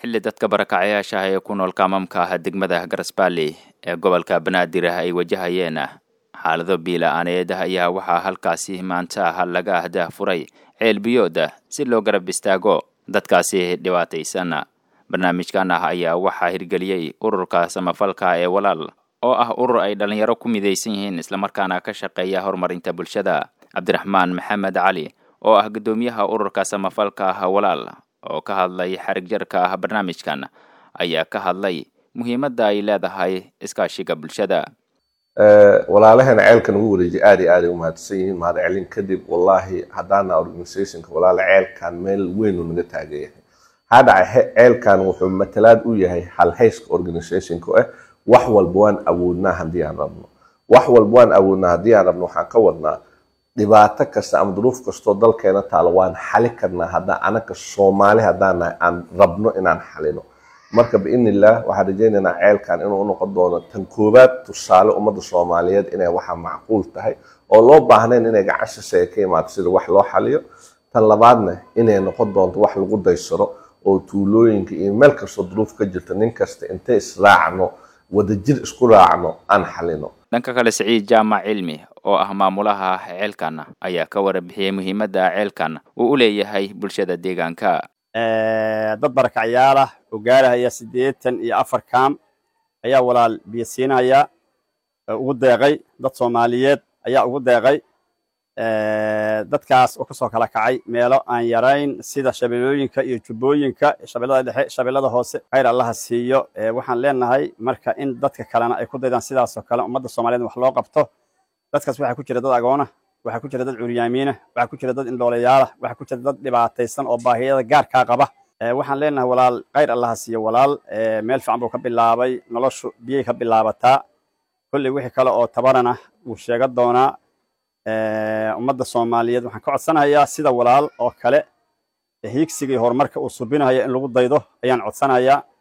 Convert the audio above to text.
xilli dadka barakacayaasha ah ee ku nool kaamamka ah degmada garasbaalley ee gobolka banaadir ah ay wajahayeen xaalado biila-aaneed ayaa waxaa halkaasi maanta ah laga ahdah furay ceel biyooda si loo garab istaago dadkaasi dhibaataysan barnaamijkan ah ayaa waxaa hirgeliyey ururka samafalka ee walaal oo ah urur ay dhallinyaro ku midaysan yihiin islamarkaana ka shaqeeya horumarinta bulshada cabdiraxmaan maxamed cali oo ah guddoomiyaha ururka samafalka ah walaal oo ka hadlay xarig jarka ah barnaamijkan ayaa ka hadlay muhiimadda ay leedahay iskaashiga bulshada walaalahana ceelkan ugu wareejiyay aad iyo aad ay umahadsan yihiin mahad celin kadib wallaahi haddaana organizationka walaala ceelkan meel weyn uu naga taagan yahay maxaa dhacay ceelkan wuxuu matalaad u yahay halhayska organizationka ah wax walba waan awoodnaa haddii aan rabno wax walba waan awoodnaa haddii aan rabno waxaan ka wadnaa dhibaato kasta ama duruuf kastoo dalkeena taalo waan xali karnaa haddaan anaka soomaali haddaan nahay aan rabno inaan xalino marka biidni illah waxaan rajaynaynaa ceelkan inuu unoqon doono tan koowaad tusaale ummadda soomaaliyeed inay waxa macquul tahay oo loo baahnayn inay gacan shisheeye ka imaato sida wax loo xaliyo tan labaadna inay noqon doonto wax lagu daysaro oo tuulooyinka iyo meel kastoo duruuf ka jirta nin kasta intay israacno wadajir isku raacno aan xalino dhanka kale siciid jaamac cilmi oo ah maamulaha ceelkan ayaa ka warbixiyey muhiimadda ceelkan uu u leeyahay bulshada deegaanka dad barakacyaal ah oo gaarahaya siddeetan iyo afar kaam ayaa walaal biyo siinaya ugu deeqay dad soomaaliyeed ayaa ugu deeqay dadkaas oo kasoo kala kacay meelo aan yarayn sida shabeellooyinka iyo jubbooyinka shabeellada dhexe shabeellada hoose khayr allaha siiyo waxaan leenahay marka in dadka kalena ay ku daydaan sidaasoo kale ummadda soomaaliyeed wax loo qabto dadkaas waxaa ku jira dad agoona waxaa ku jira dad curyaamiina waxaa ku jira dad indhoolayaala waxaa ku jira dad dhibaataysan oo baahiyada gaarkaa qaba waxaan leenahay walaal khayr allaha siiyo walaal meel fiican buu ka bilaabay noloshu biyay ka bilaabataa kolley wixii kale oo tabarana wuu sheega doonaa ummadda soomaaliyeed waxaan ka codsanayaa sida walaal oo kale hiigsigii horumarka uu subinayo in lagu daydo ayaan codsanayaa